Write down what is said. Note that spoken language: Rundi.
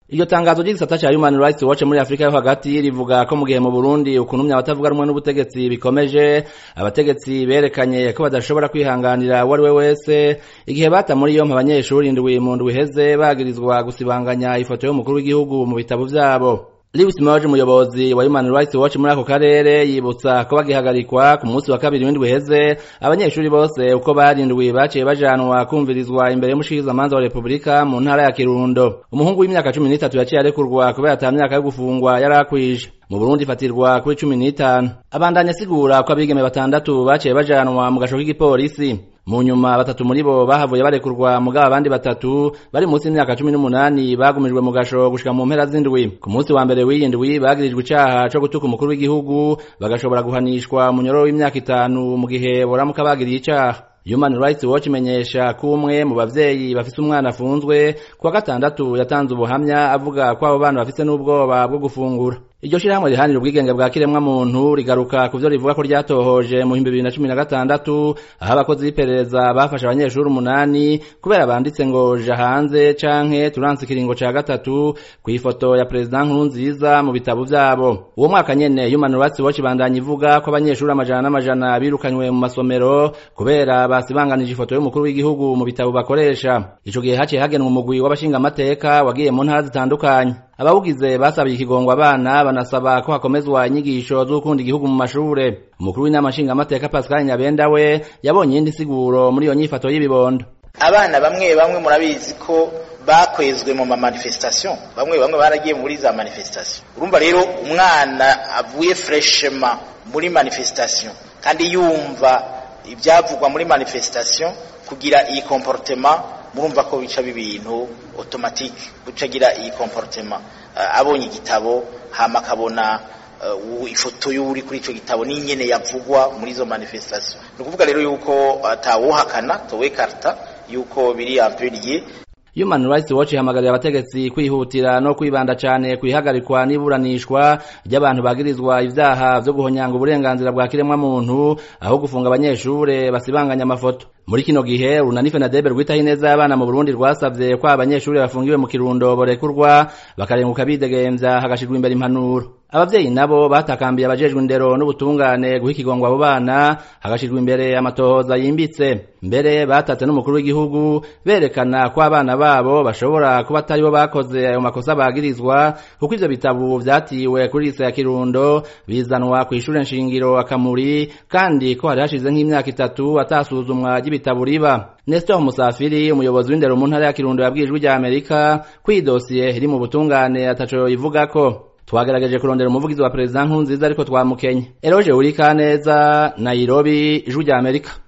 Iryo tangazo ry'igisata ca Human Rights Watch muri Afrika yo hagati rivuga ko mu gihe mu Burundi ukunumya abatavuga rumwe n'ubutegetsi bikomeje abategetsi berekanye ko badashobora kwihanganira uwo ari we wese igihe bata muri yompi abanyeshuri indwi mu ndwi iheze bagirizwa gusibanganya ifoto y'umukuru w'igihugu mu bitabo vyabo Lewis Moje umuyobozi wa Human Rights Watch muri ako karere yibutsa ko bagihagarikwa ku munsi wa kabiri w'indwi iheze abanyeshuri bose uko barindwi baciye bajanwa kumvirizwa imbere y'umushikizamanza wa Republika mu ntara ya Kirundo umuhungu w'imyaka cumi n'itatu yaciye arekurwa kubera ata myaka yo gufungwa yari akwije mu Burundi ifatirwa kuri cumi n'itanu abandanya asigura ko abigeme batandatu baciye bajanwa mu gasho k'igipolisi mu nyuma batatu muri bo bahavuye barekurwa mugabo abandi batatu bari munsi y'imyaka cumi n'umunani bagumijwe mu gasho gushika mu mpera z'indwi ku munsi wa mbere w'iyi ndwi bagirijwe icaha co gutuka umukuru w'igihugu bagashobora guhanishwa munyororo w'imyaka itanu mu gihe boramuka bagiriye icaha Human Rights Watch imenyesha ko umwe mu bavyeyi bafise umwana afunzwe kuwa gatandatu yatanze ubuhamya avuga ko abo bana bafise n'ubwoba bwo gufungura iryo shirahamwe rihanira ubwigenge bwa kiremwa muntu rigaruka ku vyo rivuga ko ryatohoje mu bihumbi bibiri na cumi na gatandatu aho abakozi b'iperereza bafashe abanyeshuri umunani kubera banditse ngo ja hanze canke turanse ikiringo ca gatatu kw'ifoto ya perezida nkurunziza mu bitabo vyabo uwo mwaka nyene Human Rights Watch ibandanya ivuga ko abanyeshuri amajana n'amajana birukanywe mu masomero kubera basibanganije ifoto y'umukuru w'igihugu mu bitabo bakoresha ico gihe haciye hagenwa umugwi w'abashingamateka wagiye mu ntara zitandukanye abawugize basabiye ikigongwa abana banasaba ko hakomezwa inyigisho z'ukunda igihugu mu mashure umukuru w'inama nshingamateka Pascal Nyabenda we yabonye iyindi siguro muri iyo nyifato y'ibibondo abana bamwe bamwe murabizi ko bakwezwe mu mamanifestation bamwe bamwe baragiye muri za manifestation urumva rero umwana avuye freshema muri manifestation kandi yumva ibyavugwa muri manifestation kugira iyi comportement murumva ko bica bibintu automatique gucagira iyi comportement uh, abonye igitabo hama akabona uh, ifoto y'uri kuri ico gitabo n'inyene yavugwa muri izo manifestation ni ukuvuga rero yuko atawuhakana towe karta yuko biri ampuriye Human Rights Watch ihamagarira abategetsi kwihutira no kwibanda cane kwihagarikwa n'iburanishwa ry'abantu bagirizwa ivyaha vyo guhonyanga uburenganzira bwa kiremwa muntu aho gufunga abanyeshure basibanganya amafoto muri kino gihe urunani FENADEB rwitaho ineza y'abana mu Burundi rwasavye ko abanyeshure bafungiwe mu kirundo borekurwa bakarenguka bidegemvya hagashirwa imbere impanuro abavyeyi nabo batakambiye abajejwe indero n'ubutungane guha ikigongwa abo bana hagashirwa imbere amatohoza yimbitse mbere batatse n'umukuru w'igihugu berekana ko abana babo bashobora kuba atari bo bakoze ayo makosa bagirizwa kuko ivyo bitabo vyatiwe kuri lise ya kirundo bizanwa kw'ishure nshingiro akamuri kandi ko hari hashize nk'imyaka itatu atasuzumwa ry'ibitabo riba Nestor Musafiri umuyobozi w'indero mu ntara ya Kirundo yabwirijwe rya Amerika ko iyi dosiye iri mu butungane ataco yivugako twagerageje kurondera umuvugizi wa perezida nkunziza ariko twamukenye eroje uri kaneza nairobi ijwi rya amerika